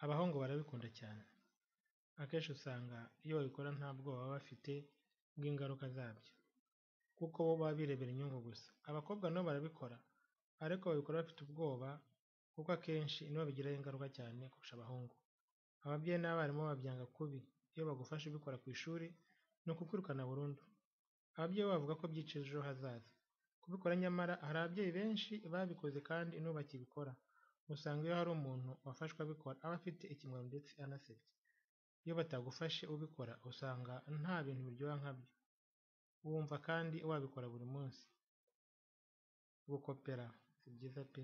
Abahungu barabikunda cyane, akenshi usanga iyo babikora nta bwoba baba bafite bw'ingaruka zabyo kuko bo baba birebera inyungu gusa, abakobwa na bo barabikora ariko babikora bafite ubwoba kuko akenshi ni bo babigiraho ingaruka cyane kurusha abahungu, ababyeyi n'abarimu babyanga kubi iyo bagufashe ubikora ku ishuri ni ukukwirukana burundu, ababyeyi bo bavuga ko byica ejo hazaza, kubikora nyamara hari ababyeyi benshi babikoze kandi n'ubu bakibikora, usanga iyo hari umuntu wafashwe abikora aba afite ikimwaro ndetse anasebya, iyo batagufashe ubikora usanga nta bintu biryoha nkabyo, wumva kandi wabikora buri munsi, gukopera si byiza pe.